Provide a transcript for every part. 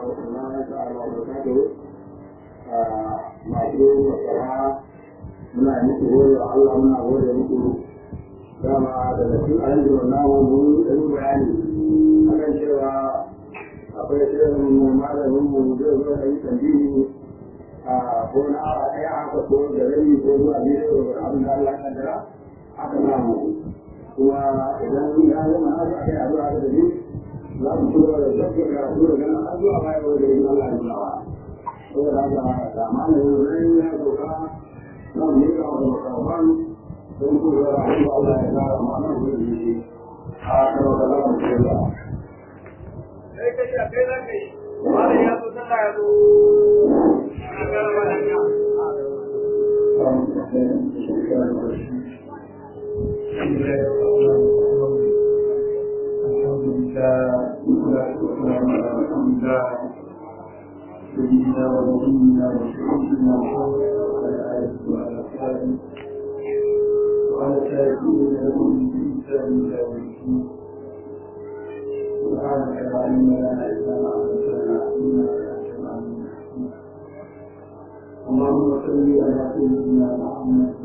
warahmatullahi ta'ala wa barakatuh masu masara muna muku gode wa Allah muna gode muku dama daga cikin ayyukan namu mun ɗan bayani akan cewa akwai shirin malamin mu zai zo da yi tambini a ko na awa ɗaya aka ko da rai ko zuwa biyu da abin da Allah ya kaddara aka samu kuma idan ya zama haka aka yi addu'a da ni za mu ci gaba da zafi karatu da ganin har zuwa baya wanda yin Allah ya nuna saboda haka da malamin rai ya doka za mu yi kawo da makaman don ku da rahama Allah ya kara ma'ana da yi a karo da zama da ke da kai kai da kai za ka yi wani ya zo sallah ya zo a gara mana ya سيدنا ونبينا وشهيدنا محمد وعلى اله وعلى اصحابه وعلى تابعين لهم بإحسان إلى يوم الدين سبحانك لا علم لنا إلا ما علمتنا إنك أنت العليم الحكيم اللهم صل على سيدنا محمد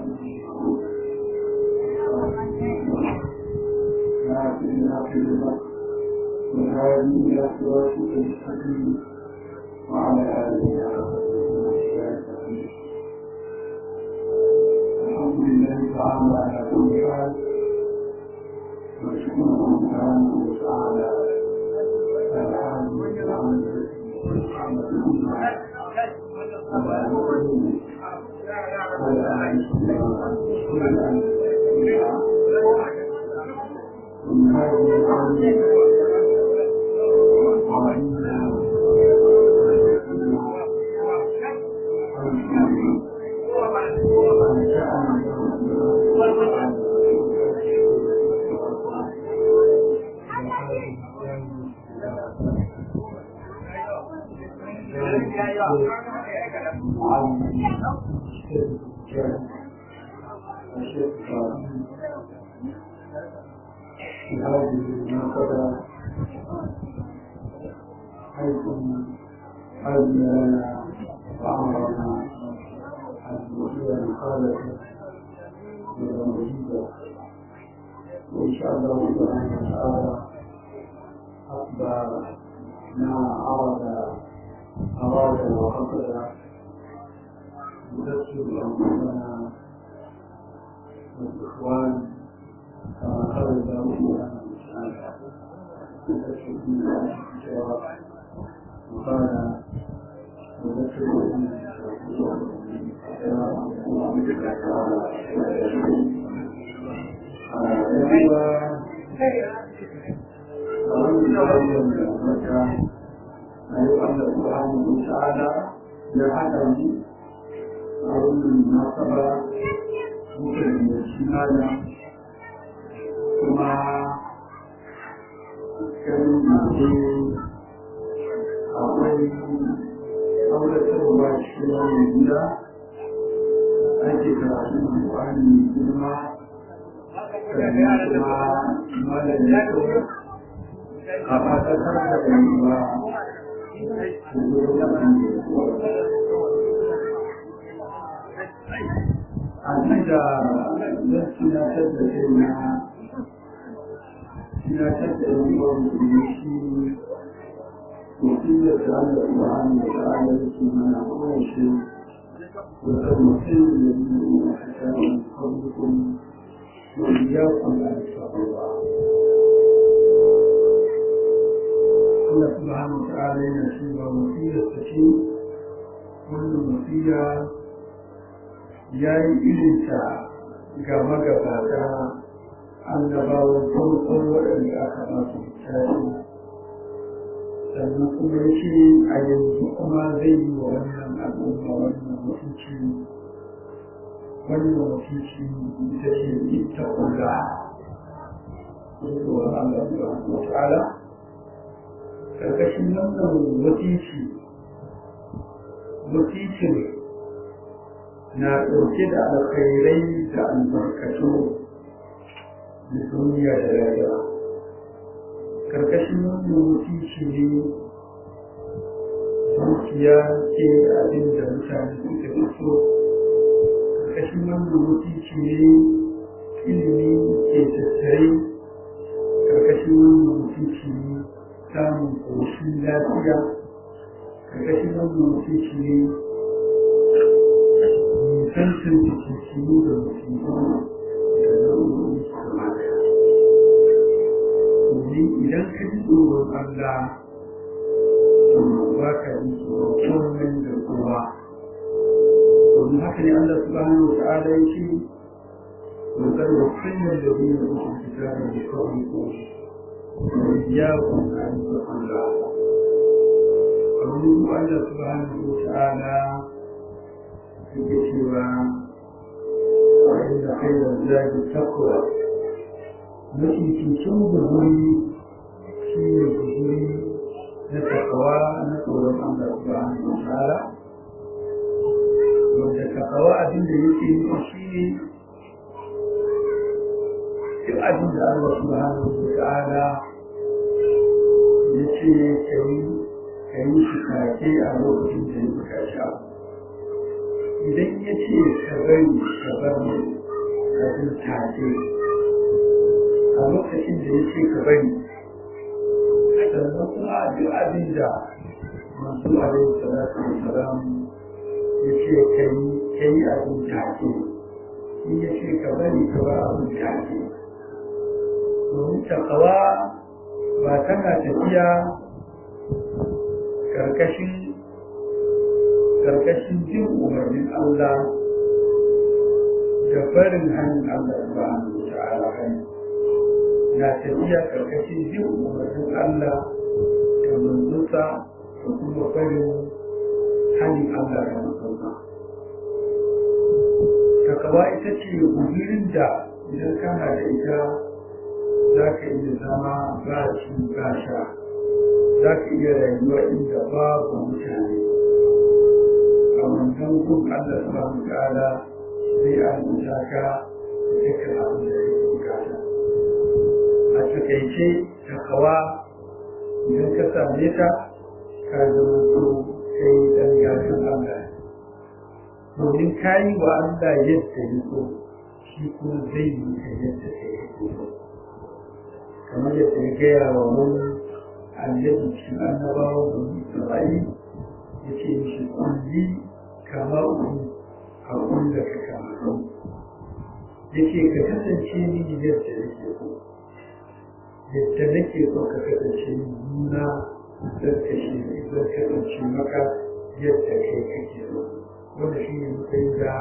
ناصر في الحق والهادي إلى صراطك المستقيم وعلى آله وصحبه الحمد لله تعالى على كل حال واشكره سبحانه وتعالى على حال والعمل والرحمة والله وعلى آله وعلى آله ومن هذه الأرض وعلينا في هذه المناسبة حيث أذن لنا وأمرنا أن نحيي الخالق بالموجودة وإن شاء الله سبحانه وتعالى أكبر ما أراد أراد وقصد نذكر أنفسنا والإخوان كما قال داود سبحانه نذكر بما الجواب وقال نذكر أيضا سبحانه وتعالى لعدم أو المناسبة ممكن الاجتماع كما كان يقول أقول kauratarwa cikin wani gida ake karatun alƙwari mai girma sannan kuma malam ya kawo a fatatar da ɗan'uwa a nan da zan tunatar da kai na tunatar da ɗan'uwa musulmi shi وقيل تعالى سبحانه وتعالى اسمنا كل شيء وتمثيل الذين حكاوا من قبلكم وإياكم أن اتقوا الله الله سبحانه وتعالى ينسيب وصية السكين كل وصية yayi irinta ga magabata annabawan farkon waɗanda aka ba su littafi sannan kuma ya ce a yanzu kuma zai yi wa wannan al'umma wannan mutunci wannan mutunci ita ce ita kula zuwa Allah subhanahu wa ta'ala karkashin wannan mutunci mutuncin na ɗauke da alkhairai da albarkatu da duniya da rayuwa karkashin wannan mutunci ne dukiya ke abin da mutane suka fi so ƙarƙashin wannan mutunci ne ilimi ke tattare ƙarƙashin wannan mutunci ne samun ƙoshin lafiya ƙarƙashin wannan mutunci ne nisantar jikinku da musulman da nau'in su gaba daya domin idan ka ji tsoron Allah to ba ka ji tsoron komai da kowa domin haka ne Allah subhanahu wa ta'ala ya ce وقد وصينا الذين اوتوا الكتاب من قبلكم واياكم ان تتقوا الله قوله الله سبحانه وتعالى yake cewa wa'inda khairar zagi takwa mafi cikin guzuri shi ne guzuri na takawa na tsoron Allah subhanahu wa ta'ala wanda takawa abin da yake nufi shi ne duk abin da Allah subhanahu wa ta'ala ya ce ka yi shi kake a lokacin da ya bukaci abu idan ya ce ka bari ka bar abin take a lokacin da ya ce ka bari sannan kuma duk abin da masu alaihi salatu wa salam ya ce ka yi ka yi abin take in ya ce ka bari ka bar abin take domin takawa ba tana tafiya karkashin karkashin jin umarnin Allah da barin hannun Allah subhanahu wa ta'ala hani na tafiya karkashin jin umarnin Allah da manzonsa da kuma barin hannun Allah da manzonsa takawa ita ce guzurin da idan kana da ita za ka iya zama ba ci ba sha za ka iya rayuwa inda babu mutane a wannan gun Allah subhanahu ta'ala zai albuta ka dukkan abin da yake bukata a takaice takawa idan ka same ta ka zama so kai dan gashin Allah domin ka yi wa Allah yadda ya so shi kuma zai yi ka yadda ka yi so kamar yadda ya gaya wa wani annabi cikin annabawa da Isra'ila ya ce mishi kulli kama uku a kulla ka kama ya ce ka kasance ni yadda nake so yadda nake so ka kasance ni nuna zan kashe zan kasance maka yadda kai kake so wanda shi ne mukai da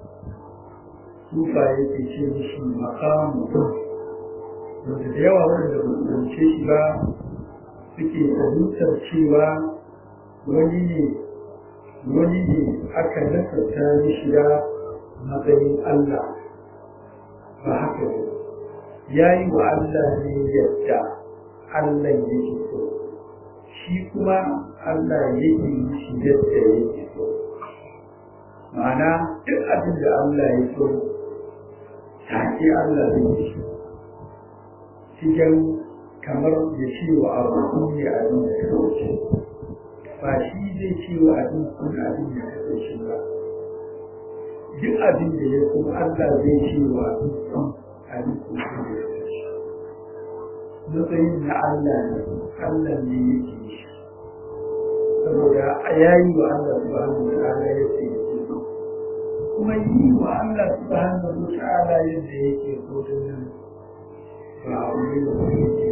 sufa yake ce mishi makamu wanda da yawa wanda ba su zance shi ba suke fahimtar cewa wani ne wani ne aka nasarta mishi da matsayin Allah ba haka ne ya yi wa Allah ne yadda Allah yake so shi kuma Allah yake yi shi yadda yake so ma'ana duk abin da Allah ya so take Allah zai yi shi cikin kamar ya ce wa abu ne abin da ya wuce ba shi zai ce wa abin kun abin da ka wuce ba duk abin da ya kuma Allah zai ce wa abin kun abin kun da ya wuce matsayin na Allah ne Allah ne yake shi saboda ya yi wa Allah subhanahu wa ta'ala ya ce kuma yi wa Allah subhanahu wa ta'ala yadda yake so din nan ba a wuri da wani yake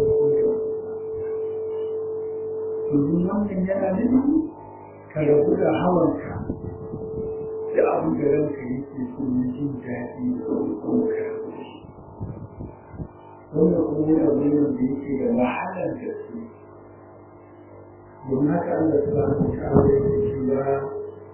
domin wannan yana nufin ka rabu da hawanka da abin da ranka yake so na jin daɗi da kuma ka rabu da shi wannan kuma yana wani da yake da wahalar da su domin haka Allah subhanahu wa ta'ala yake cewa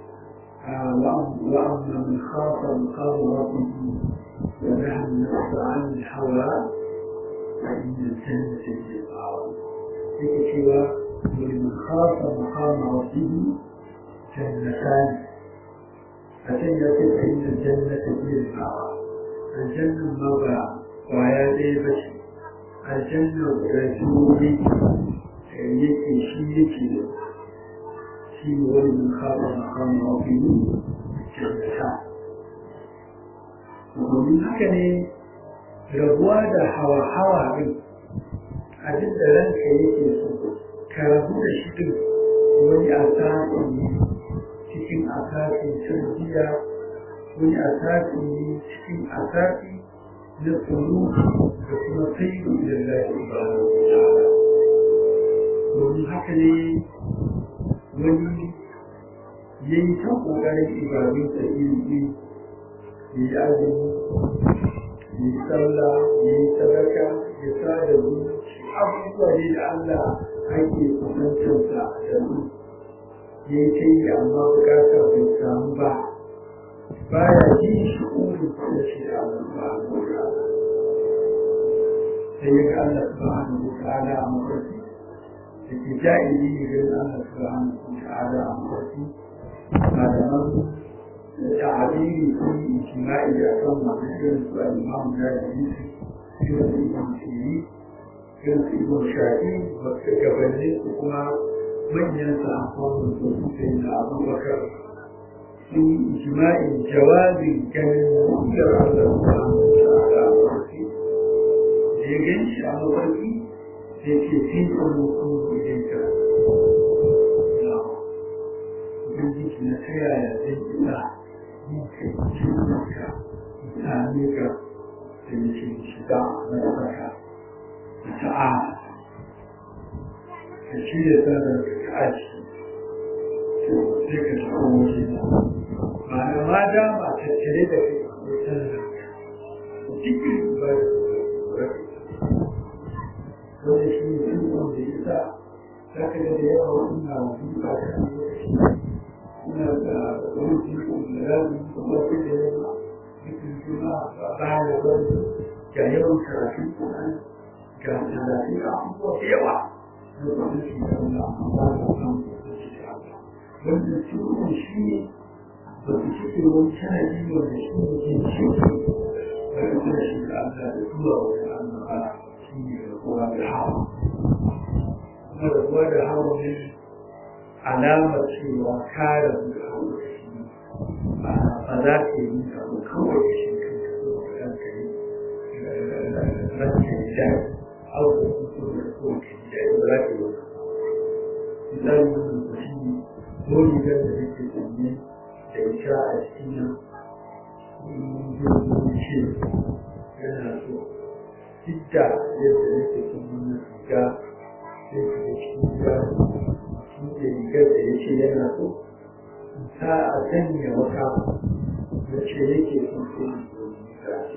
وأما من خاف مقام ربه ونهى النفس عن الهوى فإن الجنة هي المأوى ذكر سوى ولمن خاف مقام ربه جنتان فجنة فإن الجنة هي المأوى الجنة مضى وعيادة بشر الجنة رسولي yake shi yake shi ne wani mun kafa makamu mafi jannata domin haka ne rabuwa da hawa-hawa ɗin abin da ranka yake so ka rabu da shi ɗin wani asasi ne cikin asasin tarbiyya wani asasi ne cikin asasi na tsoro da kuma sai da lafi ba domin haka ne wani ya yi ta ƙoƙarin ibadunsa iri ya yi azumi ya yi sallah ya yi sadaka ya sa da zuci abubuwa ne da Allah ake kusantarsa da su ya yi ta yi amma bukata bai samu ba baya ji shi ƙuri da shi da Allah ba a sai ya ga Allah subhanahu wa ta'ala a mafarki da ke ja'ili ne ga Allah subhanahu wa ta'ala a mafarki malaman تعبيري في اجتماعي أكرم مثل سؤال الإمام الجاهلي في ابن سيرين كان في ابن شاهين وكبرني وكما من ينسى أقوام الرسول سيدنا أبو بكر في إجماع جواز كان يغير على الله تعالى يجنش على وجهي لكي في الوصول إليك Ubangiji na ta yaya zai isa ka same ka da yake shiga na saka da ta'ala ka shirya sanar da ka aji sai ka shiga waje na ma'ana ma dama tattare da kai akwai sanar da cikin ba da wanda shi ne sun wanda ya sa za ka ga da yawa wani na wani ba da lokaci suna da wani jiko da rabi da wasu da yawa cikin juna ba baya da wani ga yawan karatun kuma ga talatin abubuwa da yawa na wani shi da wani amma da kan wannan cikin shi ne ba su cike wani shanadi wanda shi ne ke cike da kuma shi da Allah da zuwa wani annaba shi ne da kuma da hawa kuma da kuma da hawa ne alamar cewa kare ba za ka yi abu kawai da shi kanka so da kanka yi ranka yi da abu da so da so ka yi da ba za ka yi misali wannan ku shi ne dole da da yake sanye da ita a cikin nan zai ce yana so duk da yadda yake son wannan riga sai ka ga cikin gida da rigar da ya ce yana so ta a sanya wata wacce yake son sai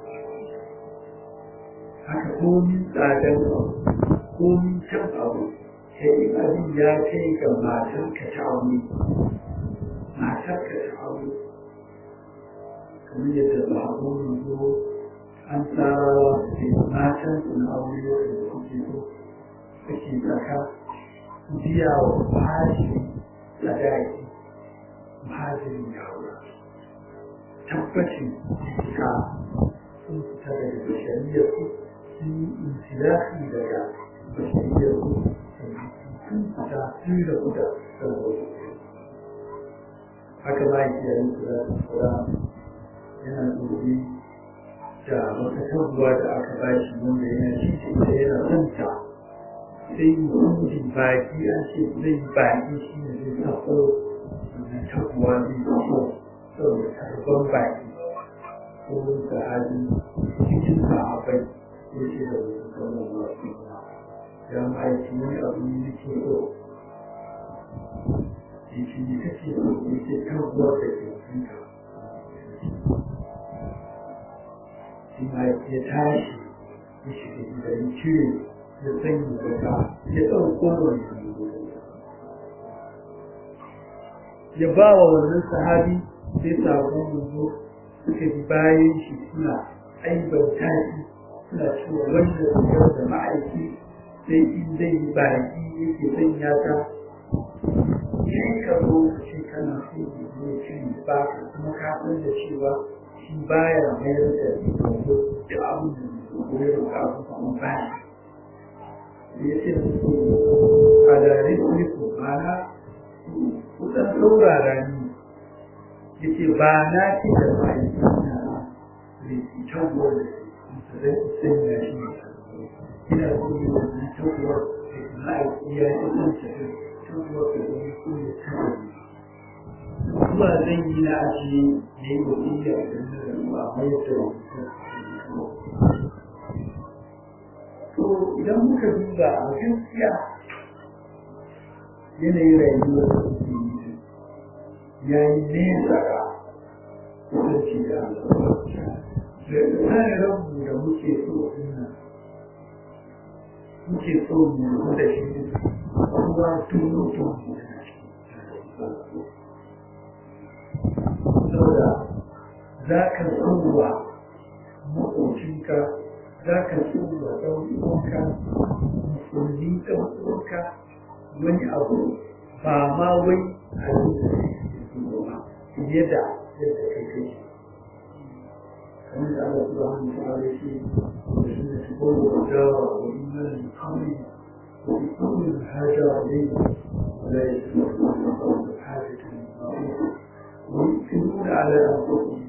haka komin tsadar abu komin can abu sai abin ya kai ga matar ka ta aure matar ka ta aure kamar yadda ba a goma zo an tsarawa da matan su na aure wanda kuke so kake tsaka biya wa bashi sadaki mahajirin yawa tabbacin ka sun fita daga bashariyar su sun yi intilafi daga bashariyar su sun fita sun da kuda saboda haka ba ki yayin kula da kura yana gobe da wata tabbuwa da aka bashi wanda yana cikin da yana son ta sai mutum baki an ce zai baki shi ne zai sako na tabuwa zai sako saboda karban baki ko sahabi cikin sahabai ya ce da wasu kawai wasu ya ma'aiki wani abu ne ke so ya ce ne kake so ya ce tabuwa da ke kanka shi ma'aiki ya tashi ya shiga gidan cire da sanyi daga ya ɗauko wani ya ba wa wannan sahabi sai sabon manzo suka bi bayan shi suna aibanta shi suna cewa wanda rigar da ma'aiki sai in zai yi baki yake sanya ta sai ka zo ka ce kana so ya zo ci ba ka kuma ka san da cewa shi baya mayar da rigar da abin da zai zo ya roƙa kuma baya ya ce musu a dare ku mana dan saurara ni yace ba na ce da bai na ne tawo da su zai sanya shi ina so ne wannan tawo da na iya yin shi tawo da su ne tawo zuwa zan yi na aji ne yi wasiya idan na rasu a mai da to idan muka duba a gaskiya yanayin rayuwar da suke yi ya yi nesa ga kusanci da tsarin rabu da muke so dinnan muke so mu da shi kuma tunu tunu saboda za ka tsowa maƙocinka za ka tsowa ɗau'uwanka musulmi ɗau'uwanka wani abu ba ma wai a yi da fiye da yadda kai kai kamar da Allah subhanahu wa ta'ala shi da shi da shi kowa da dawa wa imanin kawai wa imanin hajjara ne ولا يسمعون حاجة ويؤثرون على أنفسهم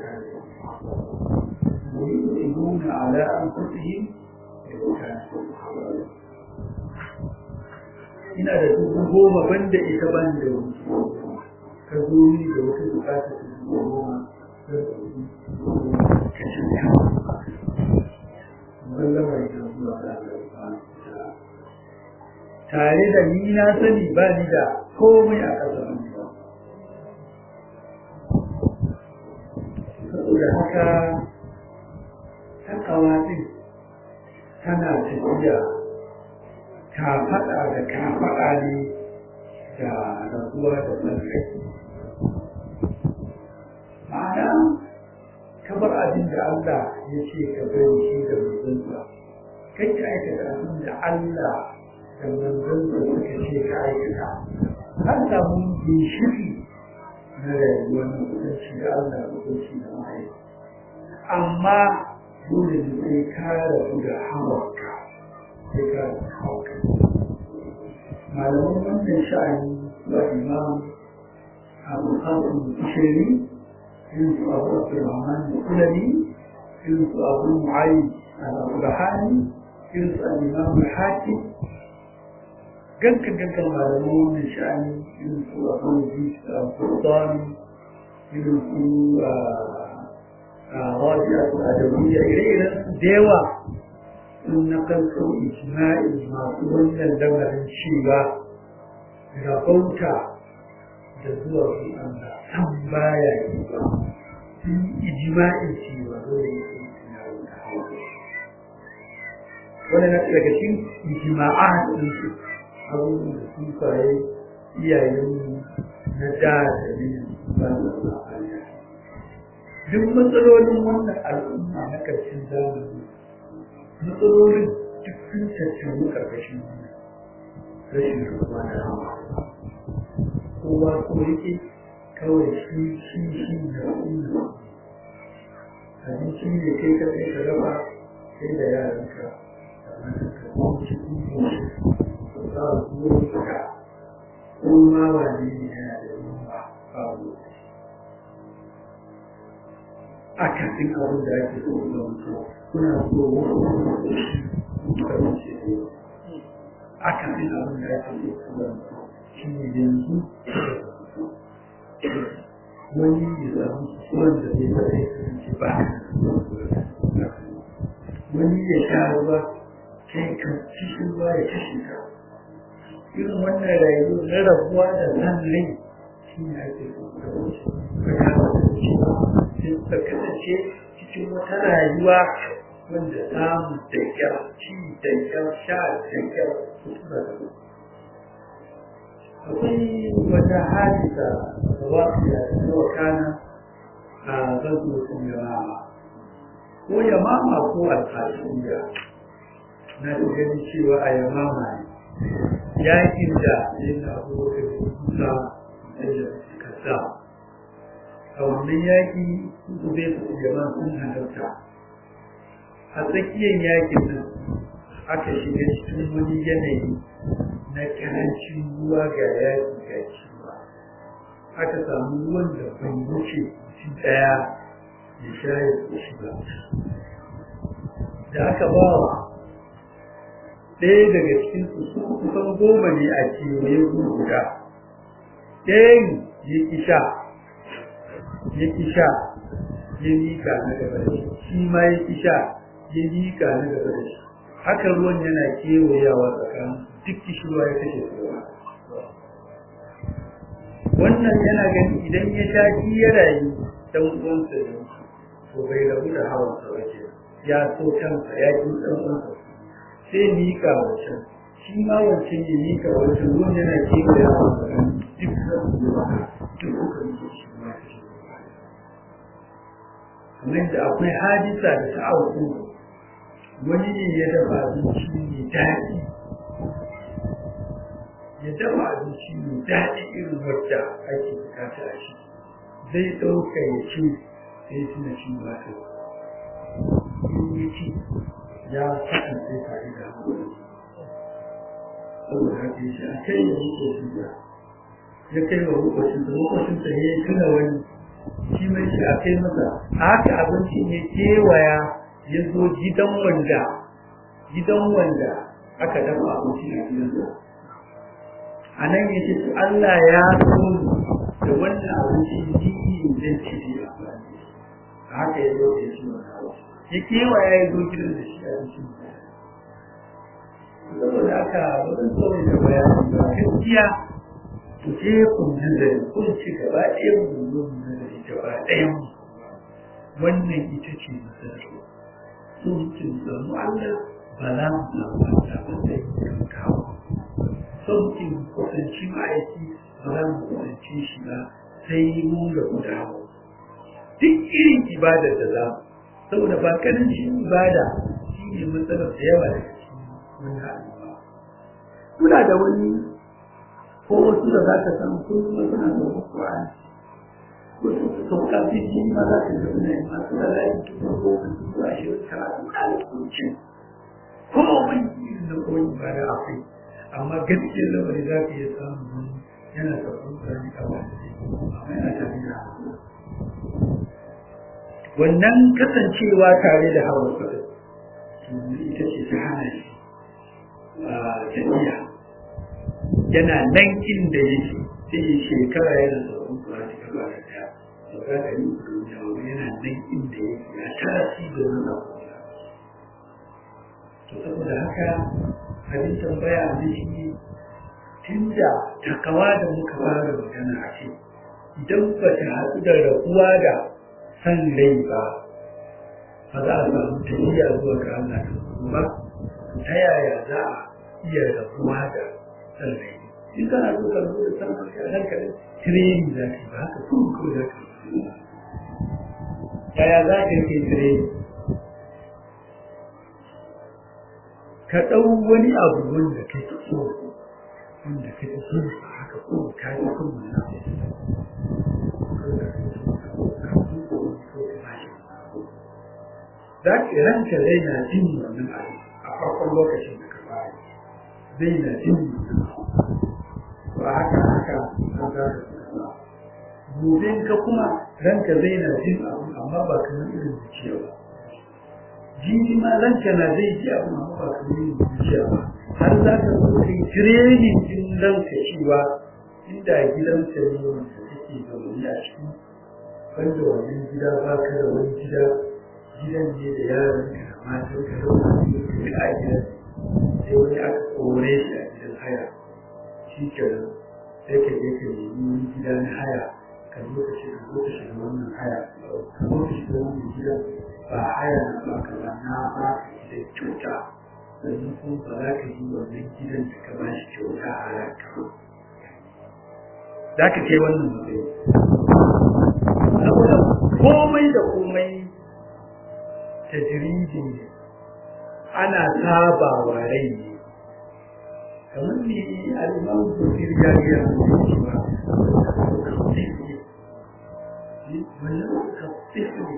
ويؤثرون على أنفسهم ina da dubu goma banda ita ban da ka zo ni da wata bukata ta dubu goma ka ci ya mallama ita zuwa da tare da ni na sani ba ni da komai a ƙasar saboda haka takawa ɗin tana tafiya kafaɗa da kafaɗa ne da rabuwa da tsarkai ma'ana kamar abin da Allah ya ce ka bari shi da manzansa kai ka aikata abin da Allah da manzansa suka ce ka aikata har samu ginshiri na rayuwar mutunci da Allah da mutunci da mai amma dole ne sai ka rabu da hawarka sai ka rabu da hawarka malaman wannan sha'ani wa imam abu hasan bishiri irin su abu abdurrahman kulani irin su abu mu'ayi al-abdurrahani irin su al-imam al-hakim ganka ganka malaman wannan sha'ani irin su abu al-sultani irin su raji'a al-adawiyya ire-iren su da yawa sun nakalto ijma'i masu wannan lamarin cewa rabauta da zuwa su Allah san baya yi ba sun ijma'i cewa dole ya yi tunanin da hawa wani na daga cikin ijma'a din su abubuwan da sun faye iyayen na da da ne ba da duk matsalolin wannan al'umma na ƙarshen zamani matsalolin duk sun tattaunu ƙarƙashin wannan rashin ruwa da hawa kowa ko yake kawai shi shi shi da sunna abinci ne kai ka kai ka raba kai da yaranka da matanka ko cikin goshi ko za a zuwa ka ko ma ba ne yana da yunwa babu a kafin abin da ake so da mutu kuna so wani shi a kafin abin da ake so da mutu shi ne yanzu wani ya samu suwan da zai zai kasance ba wani ya sha ruwa kai ka cikin ruwa ya kashe ka irin wannan rayuwa na rabuwa da san rai shi ne ake so da wuce ka kama da cewa ka kasance cikin wata rayuwa wanda samu da kyar ci da kyar sha da kyar sutura da akwai wata hadisa da waƙiya da ta wakana a zazzotun yamama ko yamama ko alfashiya na da gani cewa a yamama ne yakin da yin abubuwan kusa da suka sa a wannan yaƙi zube su jama'a sun halarta a tsakiyar yaƙin nan aka shiga cikin wani yanayi na karancin ruwa ga yaƙi ga ciwa aka samu ruwan da bai wuce shi ɗaya ya sha ya shi ba da aka ba wa ɗaya daga cikin su kusan goma ne a kewaye guda ɗayan ya ki sha ya ki sha ya miƙa na gaba da shi shi ma ya ki sha ya miƙa na gaba da shi haka ruwan yana kewayawa tsakanin duk kishirwa ya kashe su wannan yana gani idan ya sha shi ya rayu dan uwansa ne to bai rabu da hawan sa wace ya so kansa ya ji dan uwansa sai mika wancan shi ma wancan ya mika wancan ruwan yana kewayawa tsakanin duk da duk kuka yi shi ma kamar da akwai hadisa da ta auku wani ne ya dafa abinci mai daɗi ya dafa abinci mai daɗi irin wadda ake bukata a shi zai ɗauka ya ci sai tuna ci ba ta in ya ci ya saka sai tare da hankali saboda haka ya ce a kai ya wuce shi ya ya kai wa makwacinsa makwacinsa ya yi tuna wani shi mai shi a kai masa a haka abincin ya kewaya ya zo gidan wanda gidan wanda aka dafa abinci a gidansa a nan ya ce Allah ya so da wannan abinci ni zan ci da a haka ya zo ya ci ya kewaya ya zo gidan da shi abinci saboda haka wajen saurin da bayani ba gaskiya ku je ku nazari kun ci gaba ɗaya mu zo mu nazari gaba ɗaya mu wannan ita ce nazari sun ci samu Allah ba za mu samu Allah ba sai mu kawo sun ci kusanci ma'aiki ba za mu kusanci shi ba sai mu da mu dawo duk irin ibada da za mu saboda ba karancin ibada shi ne matsalar da yawa daga cikin wannan al'umma kuna da wani ko wasu da za ka samu ko kuma suna da Qur'ani ko su sauka biji ma za ka ga suna yin masu da layin tuba ko su a shi karatu na da kuncin ko wani irin da koyi ba da akwai amma gaskiyar lamari za ka iya samun wani yana da Qur'ani a wani amma yana tafiya wannan kasancewa tare da hawa ita ce ta hana shi tafiya yana nan inda yake sai ya shekara yana sauran kura ta gaba da ta sauka da yi duniya wani yana nan inda yake ya tasi da nuna kuma to saboda haka abin tambaya a shi tun da takawa da muka fara magana a ce idan ba ta haɗu da rabuwa da san rai ba ba za a samu tafiya zuwa ga Allah da ba ta yaya za a iya rabuwa da san rai in kana so ka zo da san rai a nan kaɗai tireni za ka yi ba haka kuma kawai za ka yi yaya za ka yi tireni ka ɗau wani abu wanda ka fi so wanda ka fi so haka ko ka yi kuma na za ki ranka zai na jin wannan abu a farkon lokacin da ka fara zai na jin ba haka haka an za ka kuma gobe ka kuma ranka zai na jin abu amma ba kamar irin zuciya ba jini ma ranka na zai ji abu amma ba kamar irin zuciya ba har za ka zo kai training din ranka cewa inda gidanka ne wanda kake zaune a cikin banda wannan gida ba ka da wani gida gidan ne da yaran ka da matan ka da wani ka a gidan sai wani aka kore shi a gidan haya shi kenan sai ka je ka nemi wani gida na haya ka zo ka shiga zo ka shiga wannan haya ka zo ka shiga wannan gidan ba haya na ba ka ba na ba ka gidan kyauta sannan kuma ba za ka yi wannan gidan da ka ba shi kyauta a ranka ba za ka kai wannan matsayi saboda komai da komai tajiriji ne ana saba wa rai ne kamar ne al'imam kusur jariya ne cewa wannan kafif ne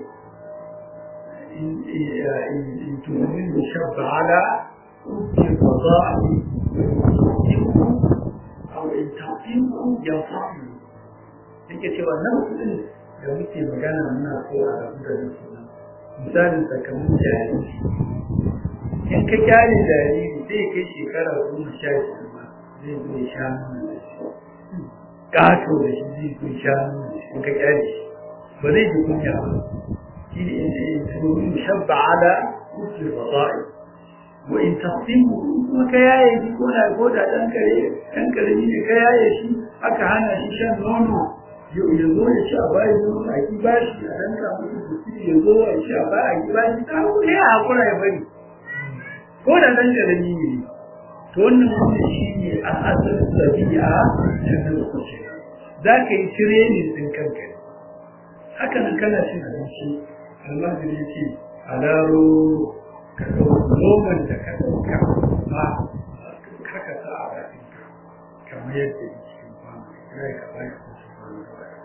in tunanin da shabba ala kuke fada'i أو إن تعطيه ينفعه yake cewa nan kudin da muke magana muna so a rabu da su misalin sakamakon jariri in ka kyale jariri zai kai shekara goma sha biyar ma zai zo ya sha nuna da shi ƙato da shi zai zo ya sha nuna da shi in ka kyale shi ba zai ji kunya ba shi ne in tsoron shabba ala kusurin basa'i wa in tasimu kuma ka yaye shi ko da ko da dan kare dan kare ne ka yaye shi aka hana shi shan nono ya zo ya ci a bayan nono a ki bashi a dan ka mutu kusi ya zo ya ci a bayan a ki bashi ta ko ya hakura ya bari ko da dan kare ne to wannan wanda shi ne a asalin sabi'a ta nan kuce za ka yi training din kanka haka nan kana cin abinci almajiri ya ce a daro ka ɗauki noman da ka ɗauka ba kaka sa a bakinka kamar yadda ya cikin kwano ya ka ba ka kusa kwano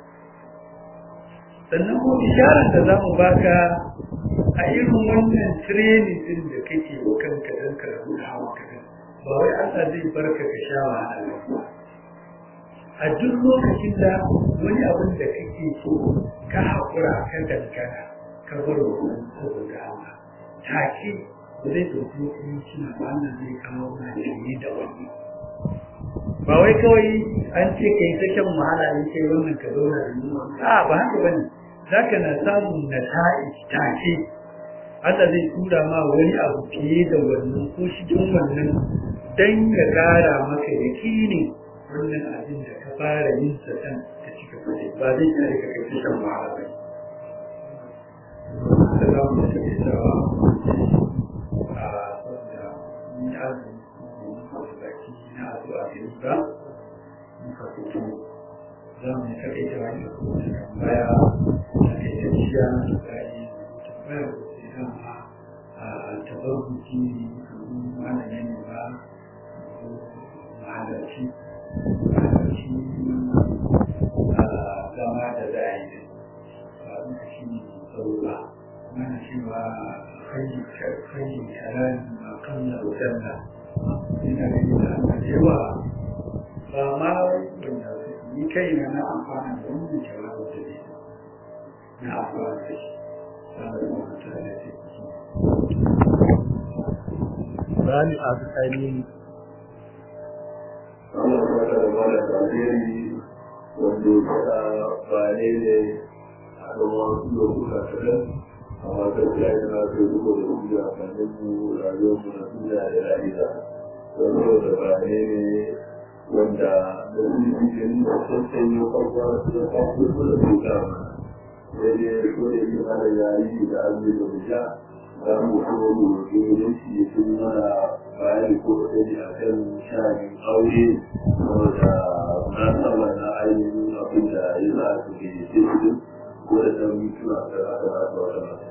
sannan ko isharar da za mu baka a irin wannan training din da kake wa kanka don ka rabu da hawa ka ba wai Allah zai barka ka sha wahala ba a duk lokacin da wani abin da kake so ka haƙura ka dangana ka bar wa saboda Allah take da zai ɗauki hukunci na wannan zai kawo na shirye da wani ba wai kawai an ce ka yi ta shan wahala ne kai wannan ka zauna da yunwa a ba haka ba ne za ka na samun na ta'i take Allah zai tura ma wani abu fiye da wannan ko cikin wannan dan ya ƙara maka yakini wannan abin da ka fara yin sa kan ka cika kuɗi ba zai kare ka kai shan wahala ba da za mu tafi sawa a saboda ni azumi da baki na addu'a da yi ba muka fito za mu yi taƙaita wani tambaya taƙaitacciya da gani tambaya da sai dama a tabarbuki kamar malamin ne ba mahalarci mahalarci zama da zai ba duka shi ne saura mana cewa kai kalan akalla wadanna ina gani da aka cewa ba ma wanda ni kai na na amfana da wannan jawabin da ne na amfana da shi saboda mutane da Bani a tsakanin Allah ya da mana alheri wanda ya faɗa ba ne ne a kan wasu lokuta kaɗan amma gaskiya yana da rubo da rubo a kanin mu rayuwar mu na duniya da lahira don da ba ne ne wanda da su yi jini da sassan yi kwakwa su da kwakwa su da su kama sai dai ko da yi hada yayi da azumi da wuta za mu so mu roƙi wurinci ya fi mana bayani ko ɗari a kan sha'anin aure saboda na saba na ainihin abin da ya za a su ke sai ko da ɗan mutuna da aka rasa wata mata.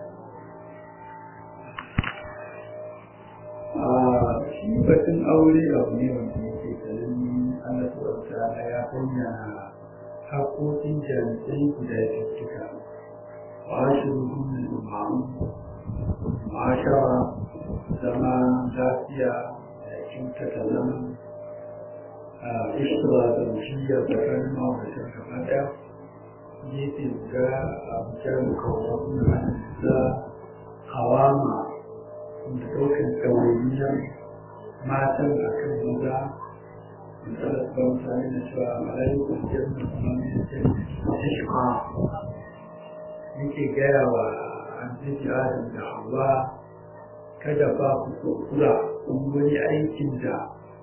shi batun aure abu ne wanda yake kalin Allah subhanahu ta'ala ya sanya haƙoƙin jami'ai guda biyu wa ashiruhum bil ma'ruf ma'ashara zama lafiya da kyautata zama a ishra da mushiya tsakanin ma'auratan gaba ɗaya gefe guda a bujar kawo na da hawama da ɗaukar ɗawainiyar matan a kan maza misalar ba mutane da cewa malaikun jirgin kuma ne ta shiga yake gaya wa annabi adam da hawa kada ba ku kuskura kun wani aikin da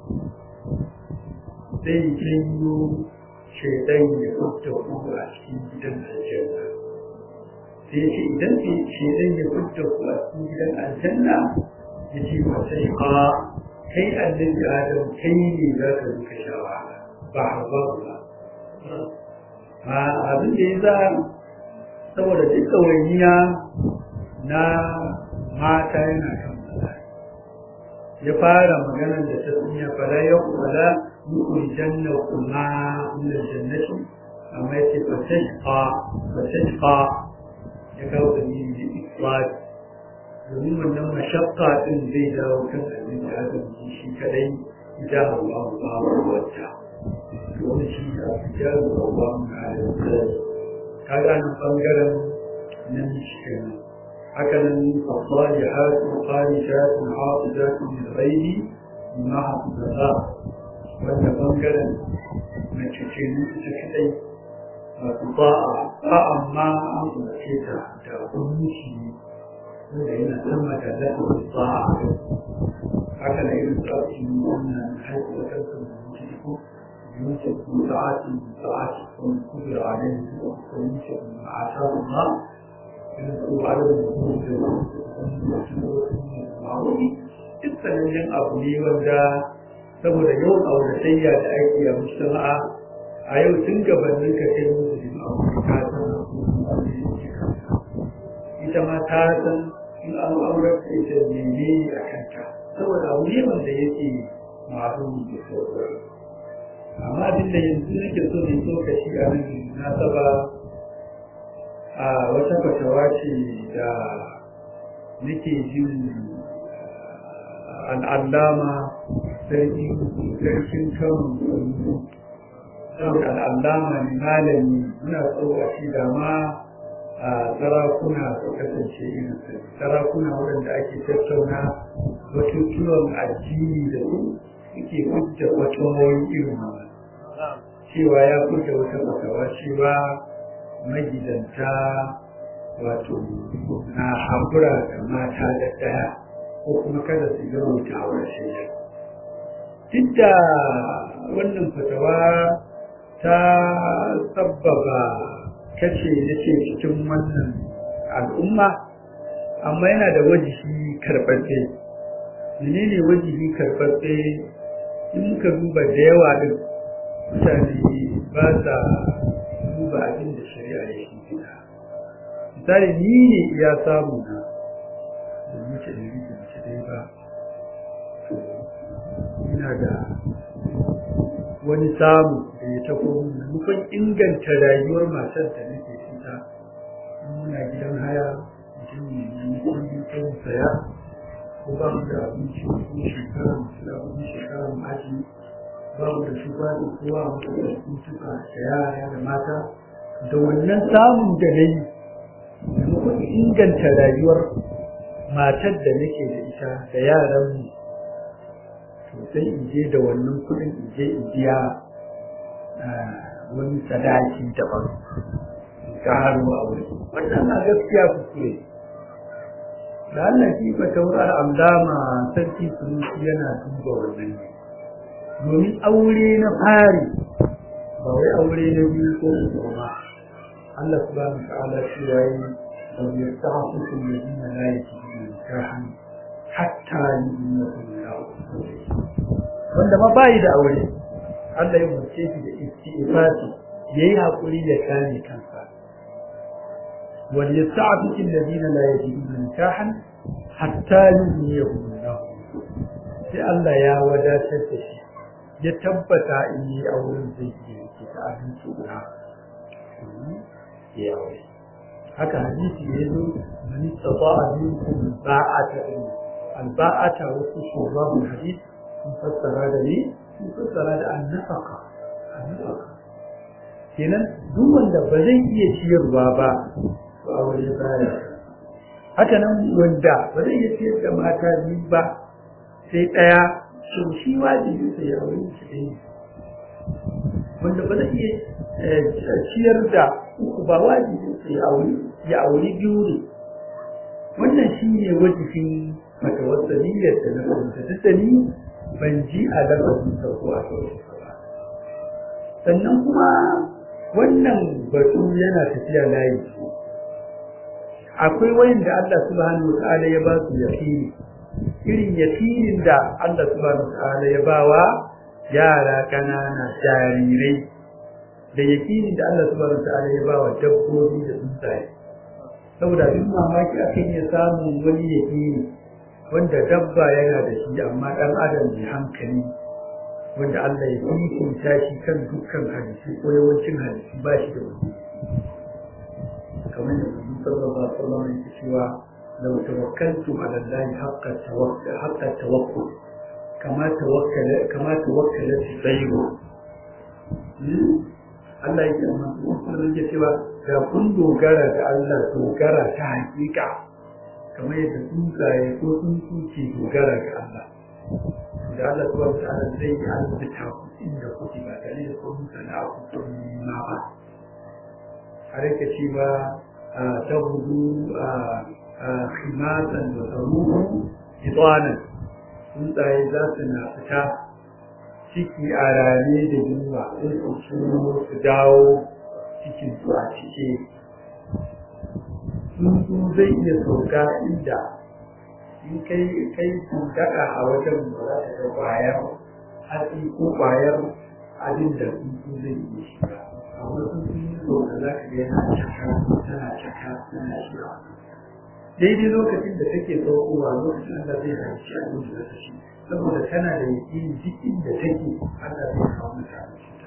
zai janyo shaidan ya fita ku a cikin gidan aljanna sai ce idan shaidan ya fita ku a cikin gidan aljanna ya ce masa shiga kai annabi adam kai ne za ka zuka sha wahala ba hawa ba ma abin da ya za saboda duk ɗawainiya na mata yana kan maza ya fara maganar da ta tsunya fara ya kula muku janna kuma min jannati amma yace fatashqa fatashqa ya kawo da ni da ifrad domin wannan mashakka din zai dawo kan annabi Adam shi kadai idan Allah ba wata wani shi a fitar da ba mu na da kaga nan bangaren nan shi kenan haka nan fasali hatu qali shatu hafizatu min ghairi ma hafiza wanda bangaren mace ce ne ita kadai wato ba'a ba'a ma an umarce ta da hukunci wanda yana sama da lafiyar ba'a haka na irin su ake yi wannan haihuwar kansu da mutu ko يوسف من ساعات من ساعات من قدر عليه ويوسف من عشاء الله يذكر عدد الوجود dukkanin abu ne wanda saboda yawan auratayya da ake a mujtama'a a yau tun gabanin ka kai musu da abu ka san ita ma ta san in an aurar da ita ne a kanta saboda abu ne wanda yake masu da sauran amma abin da yanzu nake so ne so ka shi a nan na saba a wata fatawa ce da nake jin al'allama sarkin kan al'allama ne malami muna so a shi da ma a sarakuna su kasance irin sarakuna waɗanda ake tattauna batutuwan addini da su suke hujja fatawoyin irin wannan cewa ya fita wata fatawa cewa magidanta wato na haƙura da mata da ɗaya ko kuma kada su yi wuta a shirya duk da wannan fatawa ta sabbaba kace nake cikin wannan al'umma amma yana da wajihi karɓaɓɓe menene wajihi karɓaɓɓe in muka duba da yawa din mutane ba sa duba abin da shari'a ya shi gida misali ni ne iya samu na da mace da rike mace dai ba ina da wani samu da ya tafi maimakon inganta rayuwar matar da nake fita muna gidan haya mutum ne na kullum ta saya ko ba mu da abinci ko shekara mu da abinci shekara mu aji ba mu da shi ba da kowa mu da mutuka da yara da mata da wannan samun da na yi maimakon inganta rayuwar matar da nake da ita da yaran mu to sai in je da wannan kuɗin in je in biya wani sadaki daban ta haru a wuri wannan na gaskiya kuskure da Allah shi ba taurar allama sarki sunusi yana duba wannan ne domin aure na fari ba wai aure na biyu ko uku ba Allah subhanahu wa ta'ala shi yayi wa yasta'afu alladhina la yajiduna nikahan hatta yu'minu wanda ma bayi da aure Allah ya umarce shi da istighfari yayi hakuri ya kame kansa wal yasta'afu alladhina la yajiduna nikahan hatta yu'minu sai Allah ya wadatar da shi ya tabbata in yi auren zai yi yake ta abinci guda ya aure haka hadisi ya zo man istata'a minkum ba'ata al-ba'ata wasu shugaban hadisi sun fassara da ni sun fassara da annafaka annafaka kenan duk wanda ba zai iya ciyarwa ba to aure baya haka nan wanda ba zai iya ciyar da mata biyu ba sai ɗaya to shi wajibi sai ya aure shi ɗaya wanda ba zai iya ciyar da uku ba wajibi sai ya aure ya aure biyu ne wannan shi ne wajibin matawassaliyyar da na fahimta duk da ni ban ji a lafazin sa ko a sauran ba sannan kuma wannan batu yana tafiya layi akwai wayanda Allah subhanahu wa ta'ala ya ba su yaqini irin yakinin da Allah subhanahu ta'ala ya bawa yara kanana jarirai da yakinin da Allah subhanahu ta'ala ya bawa dabbobi da tsuntsaye saboda duk mamaki akan ya samu wani yakini wanda dabba yana da shi amma dan adam mai hankali wanda Allah ya fifita shi kan dukkan hadisi ko yawancin hadisi ba shi da wani kamar yadda sallallahu alaihi wasallam yake cewa لو توكلتم على الله حق التوكل حق التوكل كما توكل كما توكلت الطير Allah yake amma kuma yake cewa da kun dogara da Allah dogara ta hakika kamar yadda tsuntsaye ko tsuntsu ke dogara ga Allah da Allah subhanahu wa ta'ala zai yi albuta ku inda kuke ba tare da kun sana'a ku kun ma ba har yake cewa ta hudu khimatan da saruhu itanan tsuntsaye za su na fita ciki a rane da yunwa sai su shiro su dawo cikin su a cike tsuntsu zai iya sauka inda in kai kai daga a wajen da za ta ga kwayar hatsi ko kwayar abin da tsuntsu zai iya shiga a wasu tsuntsu da za ka ga yana caka tana caka tana shiga daidai lokacin da take saukowa lokacin da zai hanci abin da ta shi saboda tana da yaƙini duk inda take Allah zai kawo mata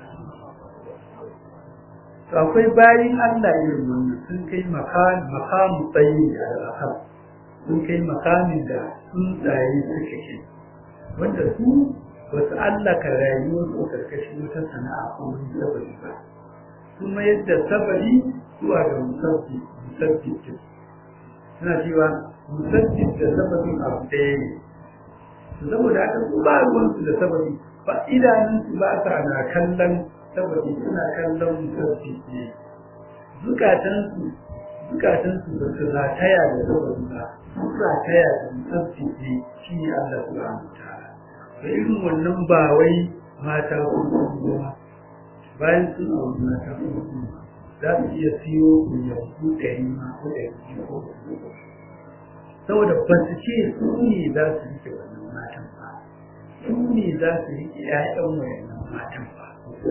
to akwai bayin Allah irin wannan sun kai makamu tsayi a al'akar sun kai makamin da tsuntsaye suka ke wanda su wasu Allah ka rayuwar su karkashin wata sana'a ko wani sabari ba sun mayar da sabari zuwa ga musabbi musabbi suna cewa musabbi da sabarin abu ɗaya ne saboda haka su ba ruwansu da sababi ba idanunsu ba sa na kallon sababi suna kallon musabbi ne zukatansu zukatansu ba su rataya da sababi ba su rataya da musabbi ne shi ne Allah subhanahu wa ta'ala da irin wannan ba wai mata ko kuma bayan sun auri mata ko kuma za su iya siyo yanzu ɗari ma ko ɗari ko saboda ba su ce su ne za su rike wannan matan ba su ne za su rike ƴaƴan wayannan matan ba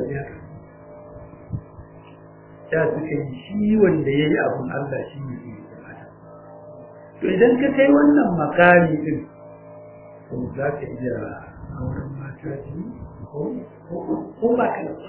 ya suka yi shi wanda ya yi abin Allah shi ne zai yi mata to idan ka kai wannan makami din to za ka iya auren mata biyu ko ba ka da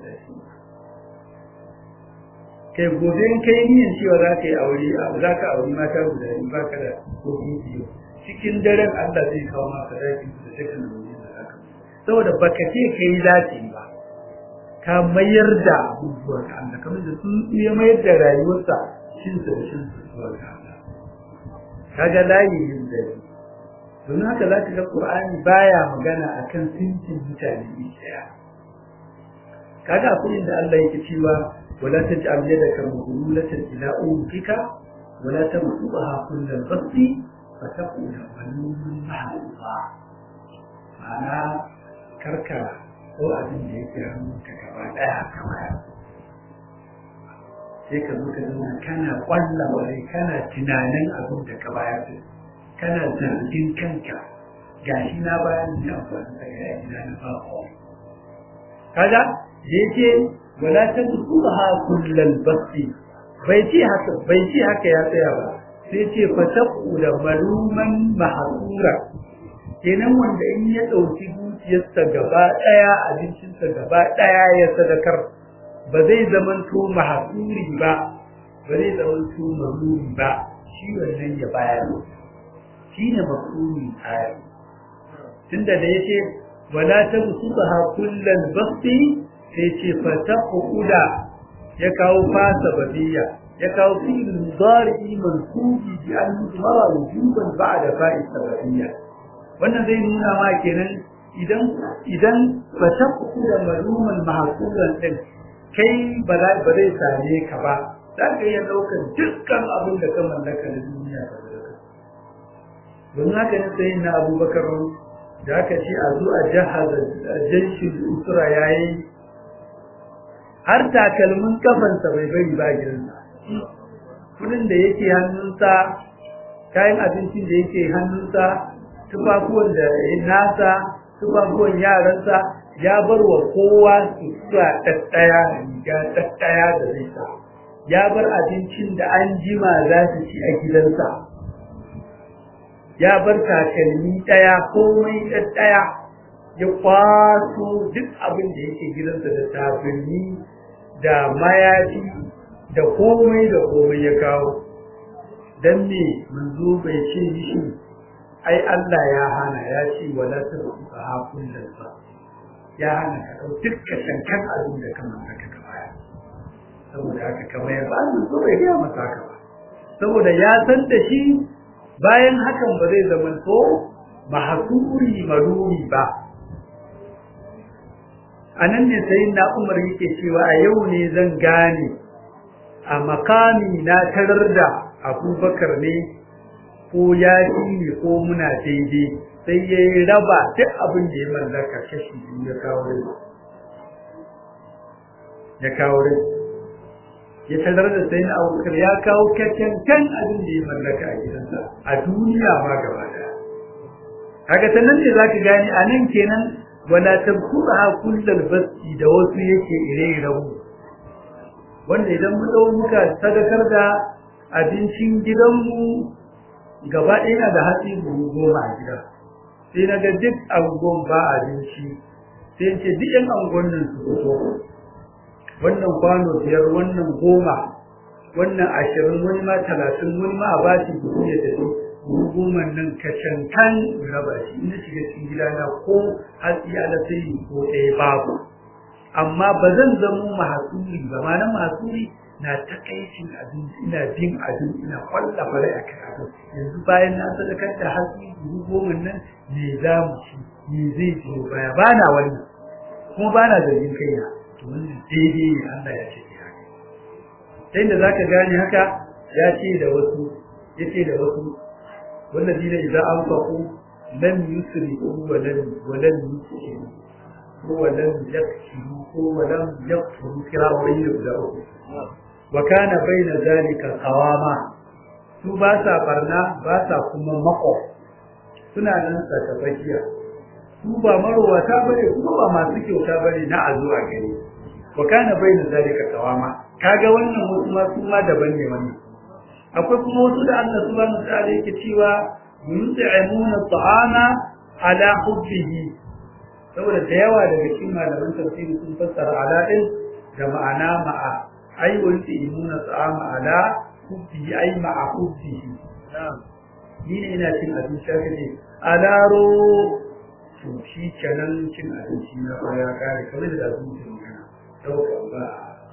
kai gobe in kai niyan cewa za ka yi aure za ka aure mata guda biyu ba ka da kofi biyu cikin daren Allah zai kawo maka dakin da take nan ne da haka saboda baka ce kai zaci ba ka mayar da abubuwa ga Allah kamar da sun iya mayar da rayuwarsa shin sa da shin zuwa ga Allah kaga layi yin da don haka za ka ga Qur'ani baya magana akan sintin mutane ɗaya kaga akwai inda Allah yake cewa ولا تجعل يدك مغلولة إلى أنفك ولا تبسطها كل البسط فتكون ملوما محظوظا معنى كركا ko abin da yake hannunka gaba ɗaya kamar sai ka zo ka zama kana ƙwalla wani kana tunanin abin da ka bayar kana zargin kanka gashi na bayan da amfani da ya ina na ba kaga da yake wala tadkhulha kullal basti bai ce haka bai ce haka ya tsaya ba sai ce fa taqula maluman mahsura kenan wanda in ya dauki dukiyarsa gaba daya abincinsa gaba daya ya sadakar ba zai zamanto mahsuri ba ba zai zamanto malumi ba shi wannan ya bayar shi ne mafhumi ayar tunda da yace wala tabsutha kullal basti sai ce fataquda ya kawo fasa badiya ya kawo fi'il mudari mansubi bi an mara wujuban ba'da fa'il sababiyya wannan zai nuna ma kenan idan idan fataquda maluman mahsuran din kai ba za ba zai same ka ba za ka iya ɗaukar dukkan abin da ka mallaka na duniya ka zaka don haka ne sai na abubakar da aka ce a zo a jahaza janshin usura yayi har takalmin kafansa bai bari ba gidansa kudin da yake hannunsa kayan abincin da yake hannunsa tufafuwan da ya nasa tufafuwan yaransa ya bar wa kowa su sa ɗaɗɗaya riga ɗaɗɗaya da zai sa ya bar abincin da an jima za su ci a gidansa ya bar takalmi ɗaya komai ɗaɗɗaya ya kwaso duk abin da yake gidansa da takalmi da mayafi da komai da komai ya kawo dan me manzo bai ce mishi ai Allah ya hana ya ce wala tasfa hakun lalba ya hana ka ɗau dukkan shankan abin da ka mallaka ka baya saboda haka ka bayar ba Allah so bai gaya masa haka ba saboda ya san da shi bayan hakan ba zai zama to mahasuri maruri ba a nan ne sai na umar yake cewa a yau ne zan gane a makami na tarar da abubakar ne ko ya ne ko muna daidai sai ya yi raba duk abin da ya mallaka kashi biyu ya kawo rai ya kawo rai ya tarar da sai na abubakar ya kawo kan abin da ya mallaka a gidansa a duniya ma gaba daya kaga ta nan ne za ka gane a nan kenan wala tabkuha kullal basti da wasu yake ire-iren wanda idan mu dau muka sadakar da abincin gidanmu gaba ɗaya da hatsi buhu goma a gida sai na ga duk angon ba abinci sai ce duk yan angon nan su fito wannan kwano biyar wannan goma wannan ashirin wani ma talatin wani ma a ba shi buhu ya tafi buhu goma nan kacankan raba shi ina shiga cikin gidana ko hatsi ala sai ko ɗaya babu amma ba zan zamo mahasuri ba ma na mahasuri na takaicin abin ina bin abin ina kwalla fara a kan abin yanzu bayan na sadakar da hatsi dubu goma nan me za mu ci me zai biyo baya ba na wannan kuma ba na zargin kaina to wannan daidai ne Allah ya ce haka sai da zaka gane haka ya ce da wasu ya ce da wasu والذين إذا أنفقوا لم يسرفوا ولم ولم يسرفوا ولم يكسروا ولم يقتلوا كرام بين وكان بين ذلك قواما su ba sa barna ba sa kuma mako suna nan tsakatsakiya su ba marowata bane kuma ba masu kyauta bane na a zuwa gani wa kana baina zalika qawama kaga wannan wasu ma su ma daban ne wannan akwai kuma wasu da Allah subhanahu wa ta'ala yake cewa yut'imuna at'ama ala hubbihi saboda da yawa daga cikin malaman tafsiri sun fassara ala din da ma'ana ma'a ai wa yut'imuna at'ama ala hubbihi ai ma'a hubbihi ni ne ina cin abinci haka ne alaro to shi kenan cin abinci na baya kare kamar da abinci magana dauka ba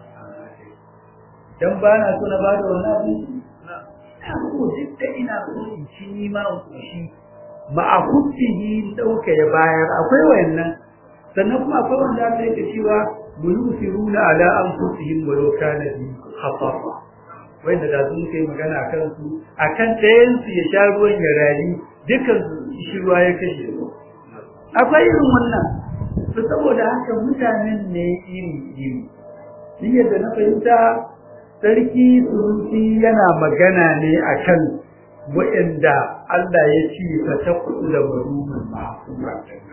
dan ba na so na ba da wani abinci ina so duk da ina so in ci ni ma in koshi ma'a hubbihi dauka ya bayar akwai wayannan sannan kuma akwai wanda aka yi cewa buyusiruna ala anfusihim wa law kana bi khatafa wanda da sun kai magana akan su akan ɗayan su ya sha ruwan ya rayu dukan su shi ruwa ya kashe su akwai irin wannan to saboda haka mutanen ne iri iri ni yadda na fahimta sarki suruti yana magana ne akan waɗanda Allah ya ce fa taqulu da marumun ma'sura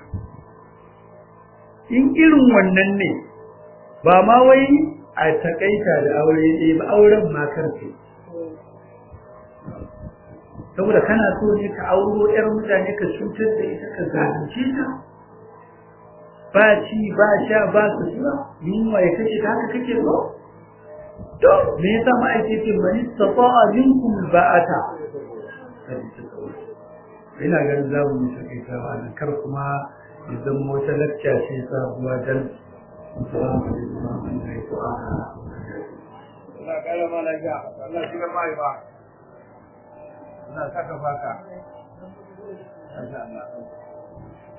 in irin wannan ne ba ma wai a takaita da aure ɗaya ba auren ma karfe saboda kana so ne ka auro ƴar mutane ka cutar da ita ka zalunce ta ba ci ba sha ba su ba yunwa ya kashe ta haka kake so to me yasa ma'aikacin bani tafa'a minkum ba'ata ina ganin za mu yi takaita ba nan kar kuma ya zama wata lacca ce sabuwa dan Assalamu alaikum wa rahmatullahi wa barakatuh. Allah kara ma lafiya, Allah shi ga mai ba. Allah saka baka. Masha Allah.